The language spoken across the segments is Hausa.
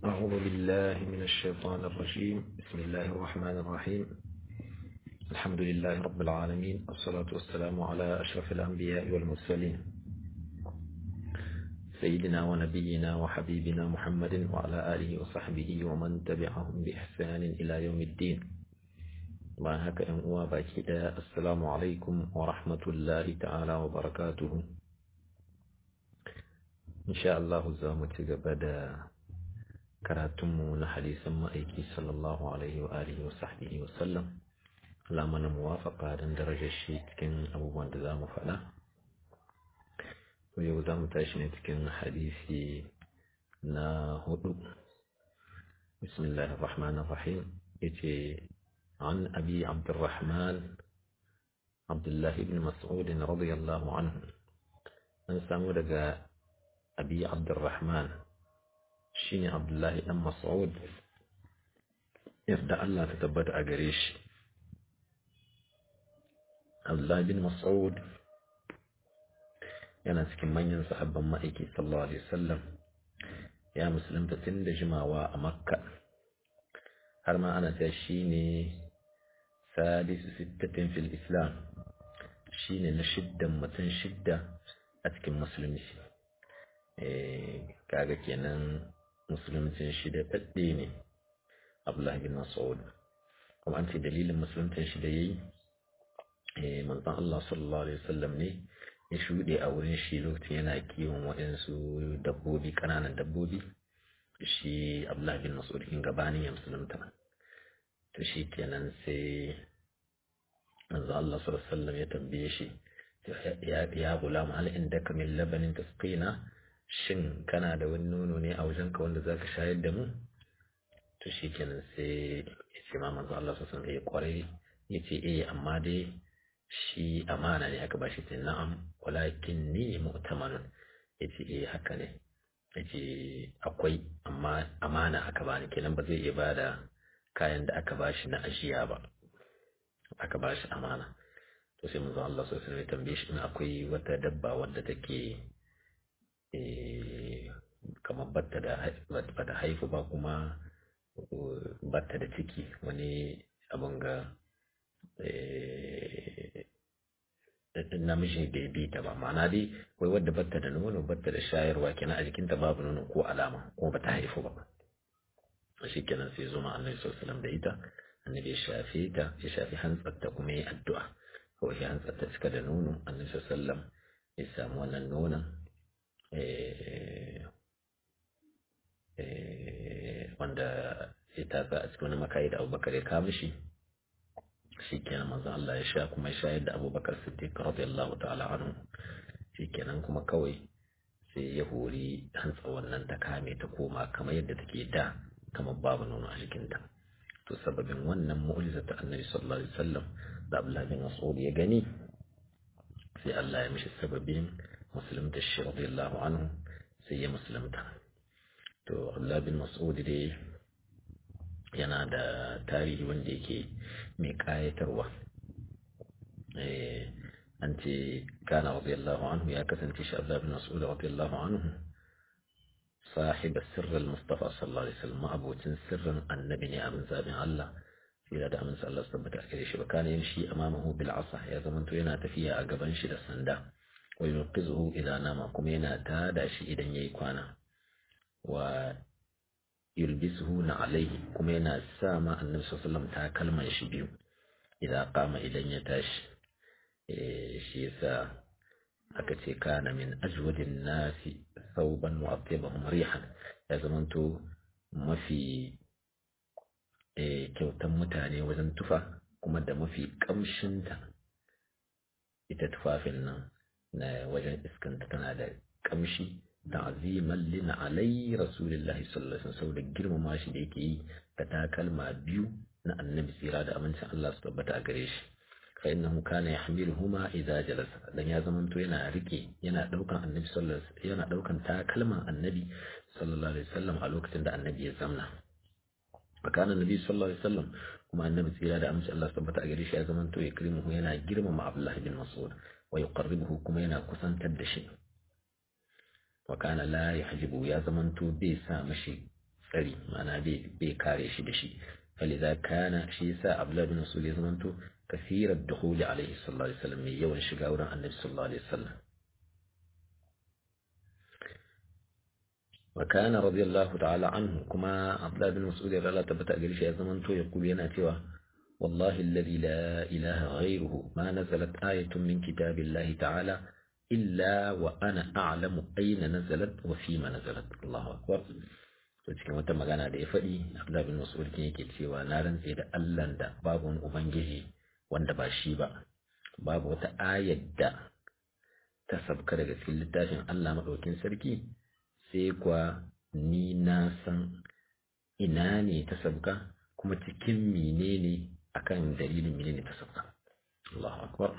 أعوذ بالله من الشيطان الرجيم بسم الله الرحمن الرحيم الحمد لله رب العالمين والصلاة والسلام على أشرف الأنبياء والمرسلين سيدنا ونبينا وحبيبنا محمد وعلى آله وصحبه ومن تبعهم بإحسان إلى يوم الدين ما هكا إن باكدا السلام عليكم ورحمة الله تعالى وبركاته إن شاء الله زامت بدا karatunmu na hadisan ma'aiki sallallahu alaihi wa alihi wa sahbihi wa sallam Allah mana muwafaka don darajar shi cikin abubuwan da za mu faɗa to yau za mu tashi ne cikin hadisi na hudu bismillahir rahmanir rahim yace an abi abdurrahman abdullahi ibn mas'ud radiyallahu anhu an samu daga abi abdurrahman shine Abdullahi dan Mas'ud yadda Allah ta tabbata a gare shi Abdullahi bin Mas'ud yana cikin manyan sahabban ma'aiki sallallahu alaihi wasallam ya musulunta tun da jimawa a Makka har ma ana cewa shine sadisu sittatin fil Islam shine na shiddan mutum shidda a cikin musulunci kaga kenan musuluncin shi da ɗaɗɗe ne abdullahi bin mas'ud kuma an ce dalilin musuluncin shi da yayi manzon Allah sallallahu alaihi wasallam ne ya shuɗe a wurin shi lokacin yana kiwon waɗansu dabbobi ƙananan dabbobi shi abdullahi bin mas'ud in gabanin ya musulunta to shi kenan sai manzon Allah sallallahu alaihi wasallam ya tambaye shi ya gulam hal indaka min labanin tasqina shin kana da wani nono ne a wajenka wanda za ka shayar da mu to shi kenan sai ya ce ma manzo Allah sun ya kwarai ya ce eh amma dai shi amana ne aka bashi sai na'am walakin ni mu'tamanun ya ce eh haka ne ya ce akwai amma amana aka bani kenan ba zai iya bada kayan da aka bashi na ajiya ba aka bashi amana to sai manzo Allah sallallahu alaihi wasallam ya tambaye shi in akwai wata dabba wadda take kamar batta da bata haifu ba kuma batta da ciki wani abin ga namiji bai bi ta ba ma'ana dai wai wadda batta da nono batta da shayarwa kenan a jikinta babu nono ko alama ko bata haifu ba shi kenan sai zuma annabi sallallahu da ita annabi ya shafe ta ya shafi hantsarta kuma ya addu'a kawai ya hantsarta cika da nono annabi sallallahu ya samu wannan nonon wanda ya tatsa a cikin wani makayi da abubakar ya kama shi shi kenan manzon Allah ya sha kuma ya shayar da abubakar siddiq radiyallahu ta'ala anhu shi kenan kuma kawai sai ya hori hantsa wannan ta kame ta koma kamar yadda take da kamar babu nono a jikinta to sababin wannan mu'jiza ta annabi sallallahu alaihi wasallam da Abdullah bin Mas'ud ya gani sai Allah ya mishi sababin musulunta shi radiyallahu anhu sai ya musulunta to Abdullah bin Mas'ud dai yana da tarihi wanda yake mai kayatarwa an ce kana radiyallahu anhu ya kasance shi Abdullah bin Mas'ud radiyallahu anhu صاحب السر المصطفى صلى الله عليه وسلم أبوتين سرا النبي أبن زابن الله إلى دعم الله سبحانه وتعالى وكان يمشي أمامه بالعصا يا زمن توينا تفيا أقبان شد السندا وينقذه إذا نام كمينا تادا شي إذا يكوانا ويلبسه عليه كمينا ساما النبي صلى الله عليه وسلم تاكلم يشبيو إذا قام إذا يتاش shi yasa aka ce kana min ajwadin nasi sauban wa atyabahum rihan ya zamanto mafi kyautan mutane wajen tufa kuma da mafi kamshinta ita tufafin nan na wajen iskanta tana da kamshi ta'ziman lina alai rasulillahi sallallahu alaihi wasallam da girmama shi da yake yi da takalma biyu na annabi tsira da amincin Allah su tabbata a gare shi fa innahu kana yahmiluhuma idza jalasa dan ya zamanto yana rike yana daukan annabi sallallahu alaihi yana daukan takalman annabi sallallahu alaihi wasallam a lokacin da annabi ya zamna fa kana annabi sallallahu alaihi wasallam kuma annabi tsira da amincin Allah su tabbata a gare shi ya zamanto ya kirimuhu yana girmama Abdullah bin Mas'ud wa yuqarribuhu kuma yana kusantar da shi wa kana la yahjibu ya zamanto bai sa mashi tsari ma'ana bai kare shi da shi فلذا كان شيء سا عبد الله بن مسعود يزمنتو كثير الدخول عليه صلى الله عليه وسلم يوم شجاورا النبي صلى الله عليه وسلم وكان رضي الله تعالى عنه كما عبد الله بن مسعود رضي الله تبت أجريش يزمنتو يقول ينا توا والله الذي لا إله غيره ما نزلت آية من كتاب الله تعالى إلا وأنا أعلم أين نزلت وفيما نزلت الله أكبر to cikin wata magana da ya faɗi Abdullah bin Mas'ud kin yake cewa na rantse da Allah da babu wani ubangiji wanda ba shi ba babu wata ayar da ta sabka daga cikin littafin Allah madaukin sarki sai kwa ni na san ina ne ta sabka kuma cikin menene akan dalilin menene ta sabka Allahu akbar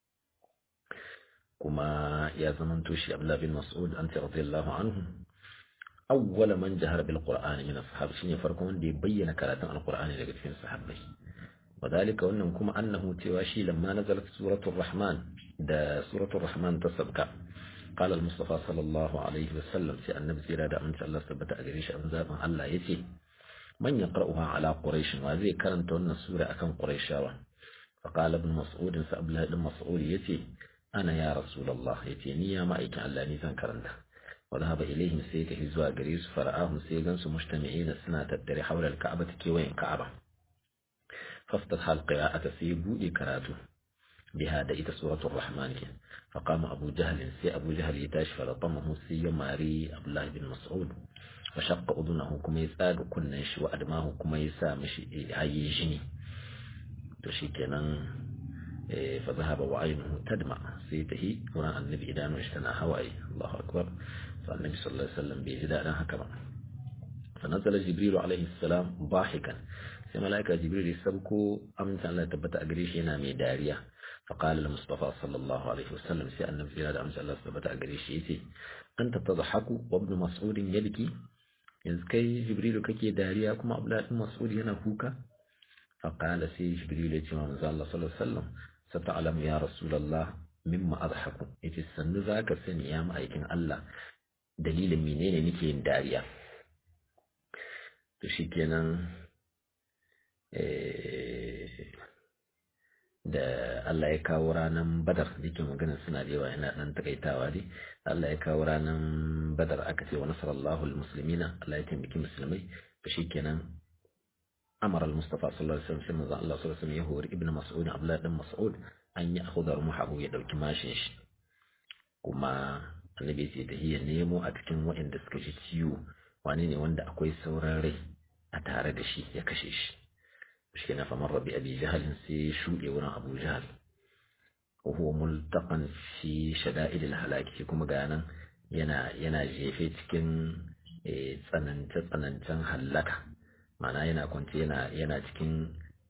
kuma ya zamanto shi Abdullah bin Mas'ud an radiyallahu anhu أول من جهر بالقرآن من الصحابة شيني فرقون دي بين كراتن القرآن لقد في الصحابة وذلك أنهم كما أنه تواشي لما نزلت سورة الرحمن دا سورة الرحمن تسبك قال المصطفى صلى الله عليه وسلم في النبي زيادة أن الله ثبت أجريش أنزابا الله يتي من يقرأها على قريش وذي كرنت أن السورة أكن قريشاوة فقال ابن مسعود سأبله ابن مسعود يتي أنا يا رسول الله يتي نيا ما إيك الله نيزان كرنته وذهب إليهم سيك هزوا قريس فرآهم سيغنس مجتمعين السنة تدري حول الكعبة كيوين كعبة فافتتح القراءة سيبو إكراته بهذا إذا سورة الرحمن فقام أبو جهل سي أبو جهل يتاش فلطمه سي ماري عبد الله بن مسعود وشق أذنه كما يسأل كنش وأدماه كما يسامش عي جني تشيكنا فذهب وعينه تدمع سيته هنا النبي إذا اشتنى هواي الله أكبر فالنبي صلى الله عليه وسلم بيجداء هكذا فنزل جبريل عليه السلام ضاحكا sai mala'ika jibril ya sabko amincin Allah tabbata a gare shi yana mai dariya فقال المصطفى صلى الله عليه وسلم سي أن في هذا أمس الله ثبت أجريش يتي أنت تضحك وابن مسعود يبكي إذ كي جبريل كي داريا كما أبلا مسعود هنا كوكا فقال سي جبريل يتي ما الله صلى الله عليه وسلم ستعلم يا رسول الله مما أضحك يتي السن ذاك سن يا مأيكين الله دليل منين نكي داريا تشيكينا da Allah ya kawo ranar badar da ke magana suna da yawa yana ɗan takaitawa dai Allah ya kawo ranar badar aka ce wa nasarallahu almuslimina Allah ya taimaki musulmai to shikenan amar al-mustafa sallallahu alaihi wasallam sai manzo Allah sallallahu alaihi wasallam ya hori ibnu mas'ud Abdullah dan mas'ud an yi akhudha ruhahu ya dauki mashin shi kuma annabi ce ta hiya nemo a cikin waɗanda suka ji ciwo wani ne wanda akwai sauran rai a tare da shi ya kashe shi shi na famar rabi abi jahalin sai shuɗe wurin abu jahal وهو ملتقى في شدائد الهلاك kuma ga nan yana yana jefe cikin tsanance tsanancen hallaka ma'ana yana kwance yana yana cikin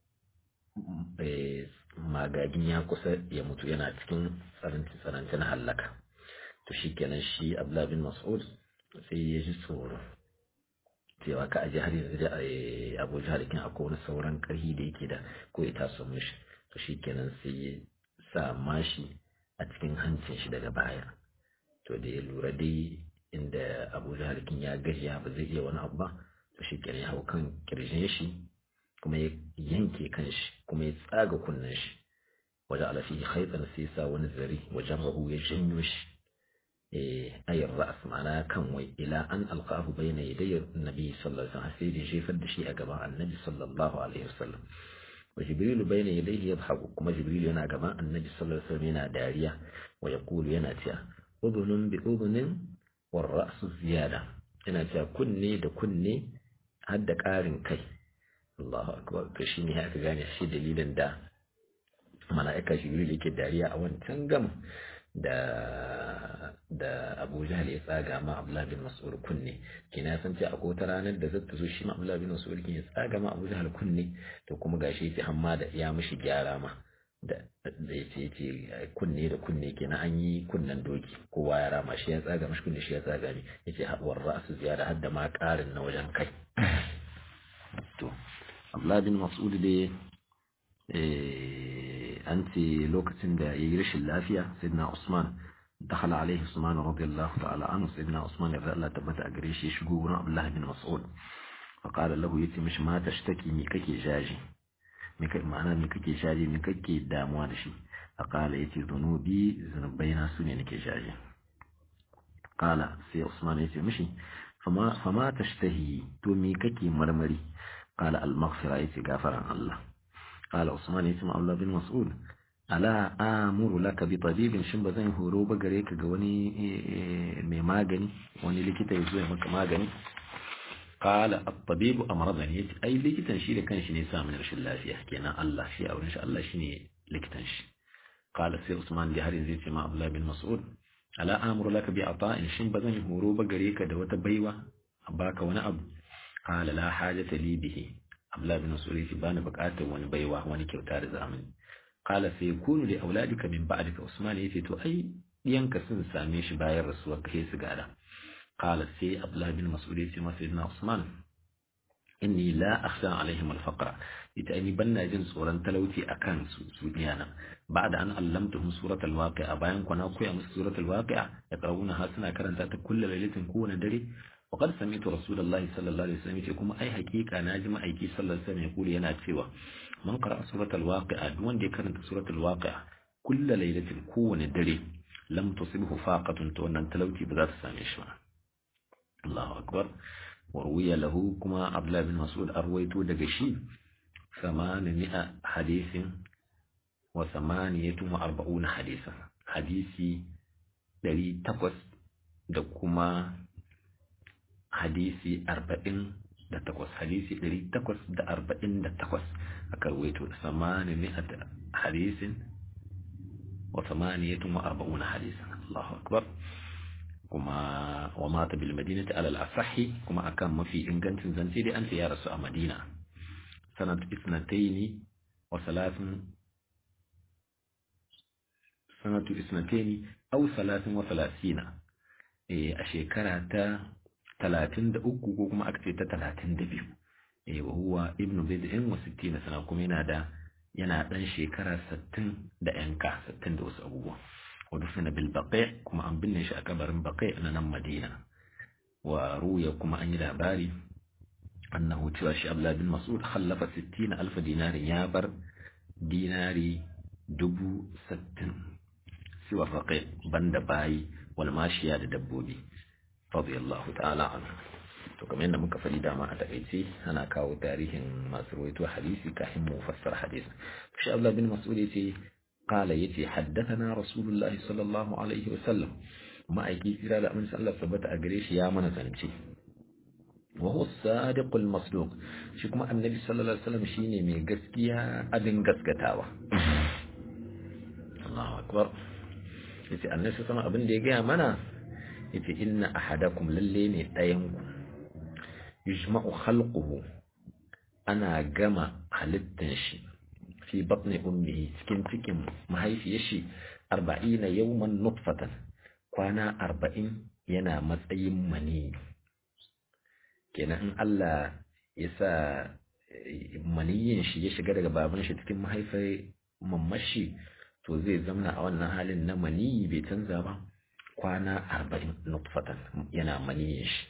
magagin ya kusa ya mutu yana cikin tsanance tsanancen hallaka to shikenan shi Abdullah bin Mas'ud sai ya ji tsoro cewa ka aje har yanzu da Abu Jahl kin akwai wani sauran karhi da yake da ko ya taso mishi to shikenan sai ya sa mashi a cikin hancin shi daga baya to da ya lura dai inda Abu Jahl kin ya gajiya ba zai iya wani abu ba to shikenan ya hau kan kirjin shi kuma ya yanke kan shi kuma ya tsaga kunnen shi wajen alafi khaitan sai sa wani zari wajen rahu ya janyo shi أي الرأس معناه كم وي إلى أن ألقاه بين يدي النبي صلى الله عليه وسلم سيدي شيفا دشي أجماع النبي صلى الله عليه وسلم وجبريل بين يديه يضحك كما جبريل ينا جماع النبي صلى الله عليه وسلم ينا داريا ويقول ينا تيا أذن بأذن والرأس زيادة ينا تيا كني دا كني هدا كارن كي الله أكبر تشيني هكا غاني شي دليلا دا ملائكة جبريل يكي داريا أوان تنقم da da Abu Jahl ya tsaga ma Abdullah bin Mas'ud kunne kina san ce akwai wata ranar da zata zo shi ma Abdullah bin Mas'ud kin ya tsaga ma Abu Jahl kunne to kuma gashi yace hamma da ya mishi gyara ma da da yace yace kunne da kunne kenan an yi kunnen doki kowa ya rama shi ya tsaga mishi kunne shi ya tsaga ni yace haɓar ra'su ziyara har da ma ƙarin na wajen kai to Abdullah bin Mas'ud dai an ce lokacin da ya yi rashin lafiya sayyidina Usman دخل عليه عثمان رضي الله تعالى عنه سيدنا عثمان رضي الله تبت أجريش يشجو بن عبد الله بن مسعود fa qala lahu yace mishi ma tashtaki me kake jaji me kai ma'ana me kake jaji me kake damuwa da shi fa qala yace zunubi zunubaina su ne nake jaji qala sai Usman yace mishi fama fama tashtahi to me kake marmari qala al-maghfira yace gafaran Allah qala Usman yace ma Abdullah bin Mas'ud ala amuru laka bi tabibin shin ba zan horo ba gare ka ga wani mai magani wani likita ya zo ya maka magani qala at-tabibu amradani yace ai likitan shi da kanshi ne sa min rashin lafiya kenan Allah shi a wurin shi Allah shine likitan shi qala sai Usman da har yanzu yace ma Abdullah bin Mas'ud ala amuru laka bi ata'in shin ba zan horo ba gare ka da wata baiwa a baka wani abu qala la hajata li bihi Abdullah bin Mas'ud yace bani bukatar wani baiwa wani kyauta da zamani qala sai yakunu li auladika min ba'dika Usman yace to ai diyanka sun same shi bayan rasuwar kai su gada qala sai Abdullah bin Mas'ud yace masa sayyidina Usman inni la akhsha alaihim al-faqra ita ni banna jin tsoron talauci akan su su diyana ba'da an allamtuhum suratul waqi'a bayan kwana koya musu suratul waqi'a ya karuna ha suna karanta ta kullu lailatin kowane dare وقد سمعت رسول الله صلى الله عليه وسلم يقول أي حقيقة ناجم أي كي صلى الله عليه وسلم يقول ينا تسوى من قرأ سورة الواقع دون دي كانت سورة الواقع كل ليلة كون دري لم تصبه فاقة تون تلوتي بذات سامش الله أكبر وروي له كما عبد الله بن مسعود أرويت دقشي ثمانمائة حديث وثمانية وأربعون حديثا حديثي دري تقص دكما hadisi arba'in da takwas hadisi ɗari takwas da arba'in da takwas a karwaito da samani mi'at hadisin wa samaniyatun wa arba'una hadisan Allahu akbar kuma wa mata bil madinati ala al asahi kuma akan mafi ingancin zance dai an ce ya rasu a Madina sanat isnataini wa salasin sanatu isnataini aw salasin wa salasina a shekara ta talatin da uku ko kuma aka ce ta talatin da biyu eh wa huwa ibnu bid'in wa sittina sana kuma yana da yana dan shekara sittin da yanka sittin da wasu abubuwa wa dufina bil baqi kuma an binne shi a kabarin baqi na nan madina wa ruya kuma an yi labari annahu cewa shi abdullah bin mas'ud khallafa 60 alf dinarin ya bar dinari dubu sittin siwa baqi banda bayi wal mashiya da dabbobi radiyallahu ta'ala anhu to kamar yadda muka faɗi dama a takaice ana kawo tarihin masu rawaito hadisi kafin mu fassara hadisi shi Abdullah bin Mas'ud yace qala yace haddathana Rasulullah sallallahu alaihi wa sallam ma'aiki tsira da amince Allah tabbata a gare shi ya mana zance wa huwa as-sadiq al-masduq shi kuma annabi sallallahu alaihi wasallam shine mai gaskiya abin gaskatawa Allahu akbar yace annabi sama abin da ya gaya mana yace inna ahadakum lalle ne ɗayanku yujma'u khalquhu ana gama halittan shi fi batni ummihi cikin cikin mahaifiyar shi arba'ina yawman nutfatan kwana arba'in yana matsayin mani kenan in Allah ya sa maniyin shi ya shiga daga baban shi cikin mahaifar mamashi to zai zamna a wannan halin na maniyi bai canza ba kwana arba'in nutfatan yana maniyin shi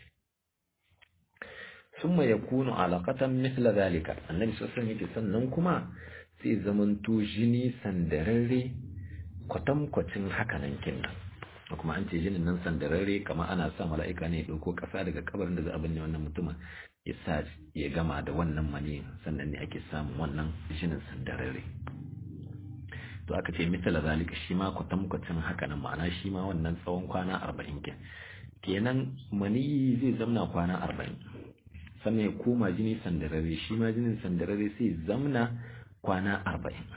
ثم يكون علقة مثل ذلك النبي صلى الله عليه وسلم sannan kuma sai zamanto jini sandararre kwatankwacin hakanan kinnan kuma an ce jinin nan sandararre kama ana sa mala'ika ne ɗauko ƙasa daga kabarin da za a binne wannan mutumin ya sa ya gama da wannan mani sannan ne ake samun wannan jinin sandararre to aka ce misala zalika shi ma kwatankwacin hakanan ma'ana shi ma wannan tsawon kwana arba'in ke kenan mani zai zamna kwana arba'in sannan ya koma jini sandarare shi ma jinin sandarare sai zamna kwana arba'in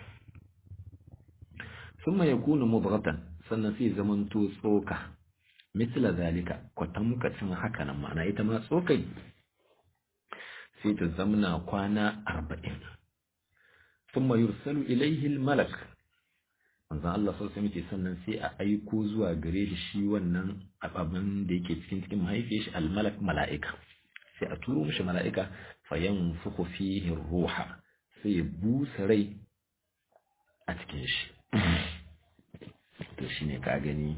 sun ya kuna mubratan sannan sai zamanto tsoka mitla zalika kwatamkacin haka nan ma'ana ita ma tsokai sai ta zamna kwana arba'in sun yursalu ilaihi malak manzan Allah sau sai muke sannan sai a aiko zuwa gare shi shi wannan abin da yake cikin cikin mahaifiyar shi almalak mala'ika sai a turo mishi mala'ika fayan fuku fihi ruha sai ya busa rai a cikin shi to shi ne ka gani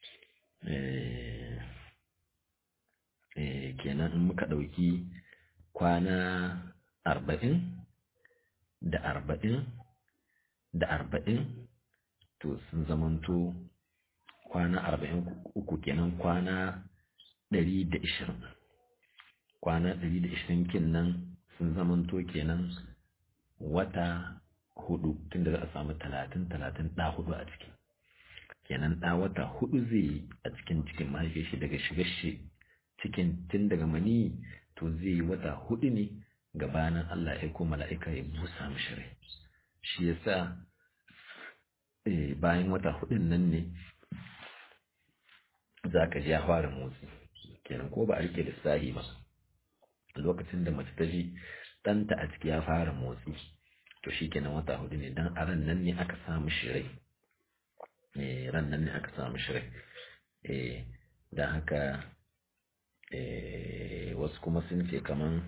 kenan in muka ɗauki kwana arba'in da arba'in da arba'in to sun zamanto kwana arba'in uku kenan kwana ɗari da ishirin kwana ɗari da ishirin kenan sun zamanto kenan wata hudu tun da za a samu talatin talatin ɗa hudu a ciki kenan ɗa wata hudu zai yi a cikin cikin mahaifiyar shi daga shigar shi cikin tun daga mani to zai yi wata hudu ne gabanin Allah ya ko mala'ika ya busa mishi rai shi yasa bayan wata hudun nan ne za ka ji ya fara motsi kenan ko ba a rike lissahi ba lokacin da mace ta ji ɗanta a ciki ya fara motsi to shi kenan wata hudu ne don a ran nan ne aka samu shirai ran nan ne aka samu shirai don haka wasu kuma sun ce kaman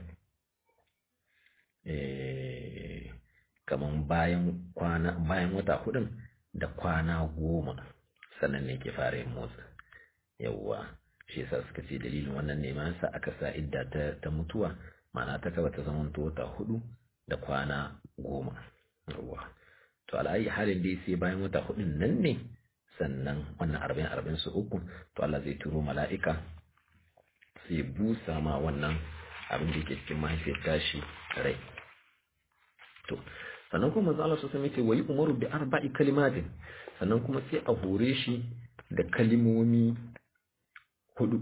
kaman bayan kwana bayan wata hudun da kwana goma sannan ne ke fara yin motsi yawwa shi yasa suka ce dalilin wannan ne ma sa aka sa idda ta, ta mutuwa ma'ana ta kaba ta zama wata hudu da kwana goma yawwa to al'ayi halin dai sai bayan wata hudun nan ne sannan wannan arba'in arba'in su uku to Allah zai turo mala'ika sai busa ma wannan abin da ke cikin mahaifiyar tashi rai to sannan kuma manzo Allah sosai yake wayi umaru bi arba'i kalimatin sannan kuma sai a hore shi da kalimomi hudu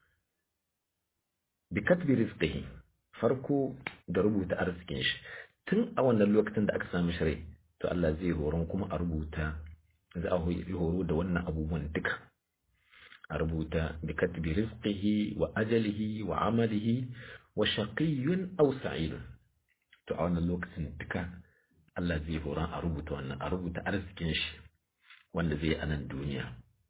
bi katbi rizqihi farko da rubuta arzikin shi tun a wannan lokacin da aka sami shi rai to Allah zai horon kuma a rubuta za a horo da wannan abubuwan duka a rubuta bi katbi rizqihi wa ajalihi wa amalihi wa shaqiyyun aw sa'idun to a wannan lokacin duka Allah zai horon a rubuta wannan a rubuta arzikin shi wanda zai a nan duniya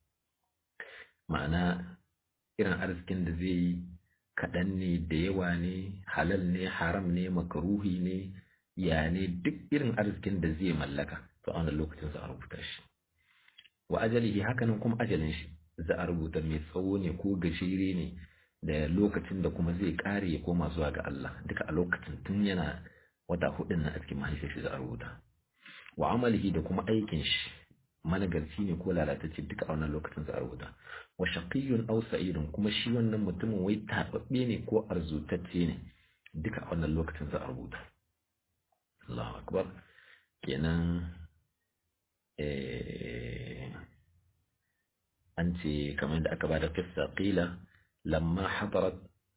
ma'ana irin arzikin da zai yi kaɗan ne da yawa ne halal ne haram ne makaruhi ne ya ne duk irin arzikin da zai mallaka to a wannan lokacin za a rubuta shi wa ajalihi hakanan kuma ajalin shi za a rubuta mai tsawo ne ko gajere ne da lokacin da kuma zai kare ya koma zuwa ga Allah duka a lokacin tun yana wata hudun na a cikin mahaifiyar shi za a rubuta wa amalihi da kuma aikin shi managarci ne ko lalatacce duka a wannan lokacin za a rubuta wa shaqiyyun aw sa'idun kuma shi wannan mutumin wai tababbe ne ko arzutacce ne duka a wannan lokacin za a rubuta Allahu akbar kenan eh an ce kamar da aka bada kissa qila lamma hadarat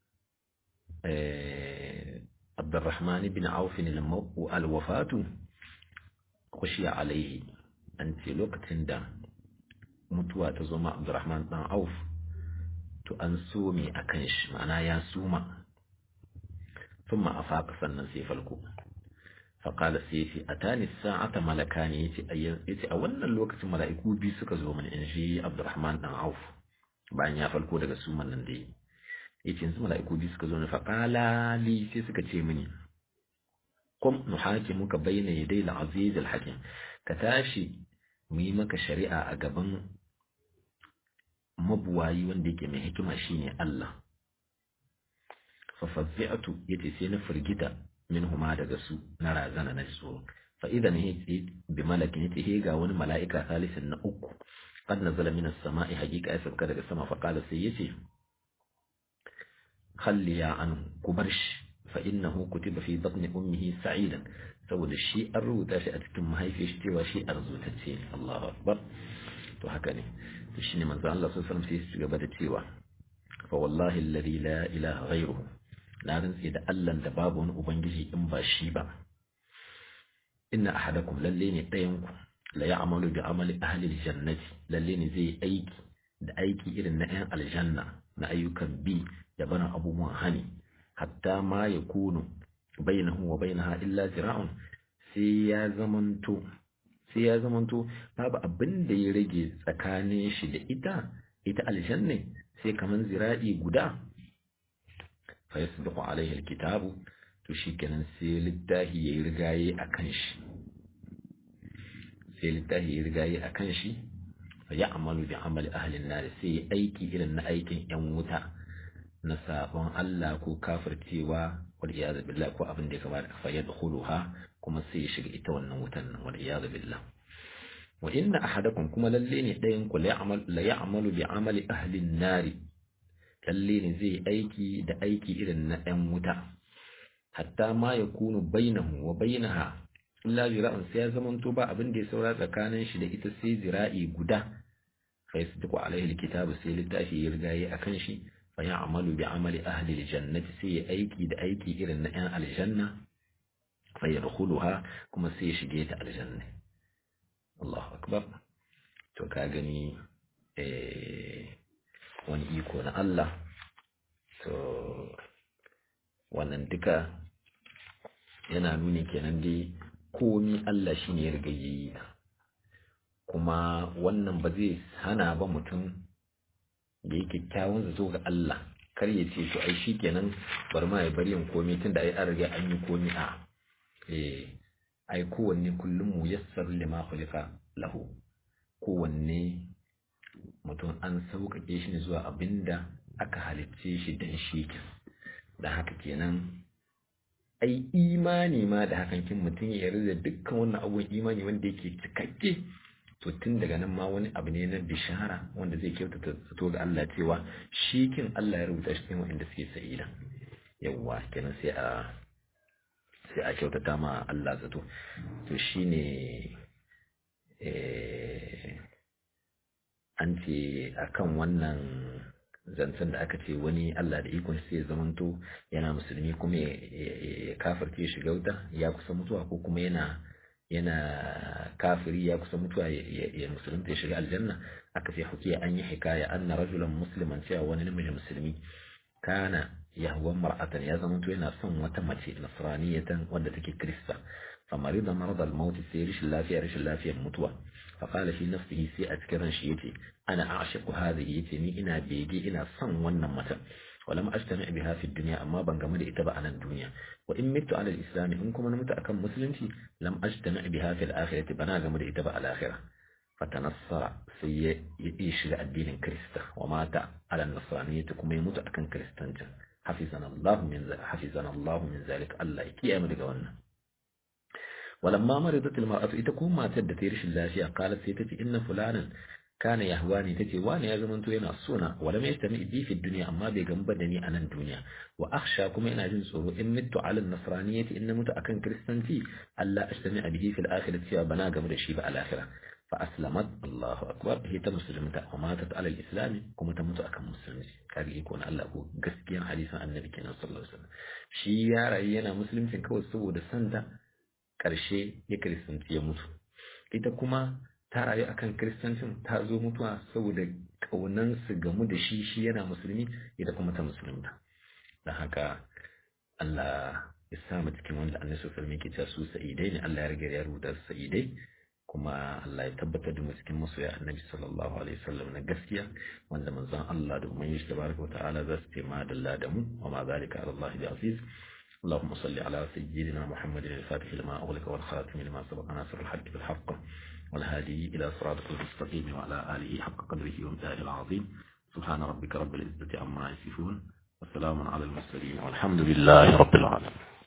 عبد الرحمن بن عوف الوفاة خشي عليه أنت لوقت دا متوى تزوم عبد الرحمن بن عوف to an so me a kan shi ma'ana ya suma ثم أفاق sannan sai falko faƙala sai yace a tani sa'ata malaka ne yace a wannan lokacin mala'iku biyu suka zo mana in shi Abdurrahman dan Auf bayan ya falko daga suman nan da yi yace yanzu mala'iku biyu suka zo ne faƙala li sai suka ce mini kum nuhakimuka bayna yaday al-aziz al-hakim ka tashi mu yi maka shari'a a gaban mabuwayi wanda yake mai hikima shine Allah fa fazzi'atu yace sai na firgita minhuma daga su na razana na tsoro fa idan yace bi malakin yace he ga wani mala'ika salisin na uku qad nazala min as-sama'i haqiqa ya sauka daga sama fa qala sai yace khalli ya an kubar shi fa innahu kutiba fi batni ummihi sa'idan saboda shi an rubuta shi a cikin mahaifiyar shi cewa shi arzutacce ne Allahu akbar to haka ne to shine manzo Allah sallallahu alaihi wasallam sai su gaba da cewa fa wallahi alladhi la ilaha ghayruhu na rantsi da Allah da babu wani ubangiji in ba shi ba inna ahadakum lalle ne ɗayan ku la ya'malu bi amali ahli aljannati lalle ne zai aiki da aiki irin na 'yan aljanna na ayyukan bi da barin abubuwan hani hatta ma ya kunu bainahu wa bainaha illa zira'un sai ya zamanto sai ya zamanto babu abin da ya rage tsakanin shi da ita ita aljanna sai kaman zira'i guda fa yasbiqu alaihi alkitabu to shikenan sai littahi yayi rigaye akan shi sai littahi yayi rigaye akan shi fa ya'malu bi amali ahli an-nar sai aiki irin na aikin yan wuta na sabon Allah ko kafircewa wal iyad billah ko abin da ya kamata fa yadkhuluha kuma sai ya shiga ita wannan wutan nan wal iyad billah wa inna ahadakum kuma lalle ne dayan ku la ya'mal la ya'malu bi amali ahli an-nari lalle ne zai aiki da aiki irin na ɗan wuta hatta ma yakunu bainahu wa bainaha illa zira'un sai ya zamanto ba abin da ya saura tsakanin shi da ita sai zira'i guda fa yasdiqu alaihi alkitabu sai littafi ya riga yi akan shi fa ya'malu bi amali ahli aljannati sai ya aiki da aiki irin na yan aljanna fa yadkhuluha kuma sai ya shige ta aljanna Allahu akbar to ka gani eh wani iko na Allah to wannan duka yana nuni kenan dai komi Allah shi ne ya riga yi kuma wannan ba zai hana ba mutum da yake kyawun zato ga Allah kar ya ce to ai shikenan bari ma ya bari yin komi tunda ai an riga an yi komi a eh ai kowanne kullum mu yassar lima khuliqa lahu kowanne mutum an sauƙaƙe shi ne zuwa abinda aka halicce shi dan shi da haka kenan ai imani ma da hakan kin mutum ya yarda da dukkan wannan abubuwan imani wanda yake cikakke to tun daga nan ma wani abu ne na bishara wanda zai kyautata zato ga Allah cewa shi kin Allah ya rubuta shi cikin wanda suke sa'ida yawwa kenan sai a sai a kyautata ma Allah zato to shine eh an ce akan wannan zancen da aka ce wani Allah da ikon sai ya zamanto yana musulmi kuma ya kafirce shiga wuta ya kusa mutuwa ko kuma yana yana kafiri ya kusa mutuwa ya musulunta ya shiga aljanna aka ce hukiya an yi hikaya anna rajulan musliman cewa wani namiji musulmi kana yahwan mar'atan ya zamanto yana son wata mace nasraniyatan wanda take krista فمرض مرض الموت سي رش اللافية رش اللافية متوى فقال في نفسه سي أذكرن شيتي أنا أعشق هذه يتني إنا بيجي إنا صن ونمتا ولم أجتمع بها في الدنيا أما بنغمد إتبع عن الدنيا وإن مت على الإسلام إنكم أنا متأكم مسلمتي لم أجتمع بها في الآخرة بنا غمد إتبع الآخرة فتنصر سي يشغى الدين كريستا ومات على النصرانية كما يموت أكن كريستانجا حفظنا الله من ذلك حفظنا الله من ذلك الله يكي أمر قولنا ولما مرضت المرأة إتكون ما تد تيرش الله قالت سيتتي إن فلانا كان يهواني تتي واني يا زمن توينا السنة ولم يجتمع بي في الدنيا أما بيغنبدني أنا الدنيا وأخشى كما إن أجن سورو إن مت على النصرانية إن مت أكن كريستانتي ألا أجتمع به في الآخرة سوى بنا قمر الشيب على الآخرة فأسلمت الله أكبر هي تمسلمت وماتت على الإسلام كما تموت أكن مسلم كان يكون الله هو قسكيا حديثا النبي كنا صلى الله عليه وسلم شي يا رأينا مسلم كوي سوى دسنتا ƙarshe ya kiristanci ya mutu ita kuma ta rayu akan kiristancin ta zo mutuwa saboda ƙaunan su gamu da shi shi yana musulmi ita kuma ta musulunta don haka Allah ya sa mu cikin wanda annabi sallallahu alaihi wasallam su sa'idai ne Allah ya riga ya rubuta su sa'idai kuma Allah ya tabbatar da mu cikin masoya annabi sallallahu alaihi wasallam na gaskiya wanda manzon Allah da umman shi tabaraka wa ta'ala za su tema dalla da mu wa ma zalika ala Allah bi aziz اللهم صل على سيدنا محمد الفاتح لما أغلق والخاتم لما سبق ناصر الحق بالحق والهادي إلى صراطك المستقيم وعلى آله حق قدره ومثاله العظيم سبحان ربك رب العزة عما يصفون والسلام على المرسلين والحمد لله رب العالمين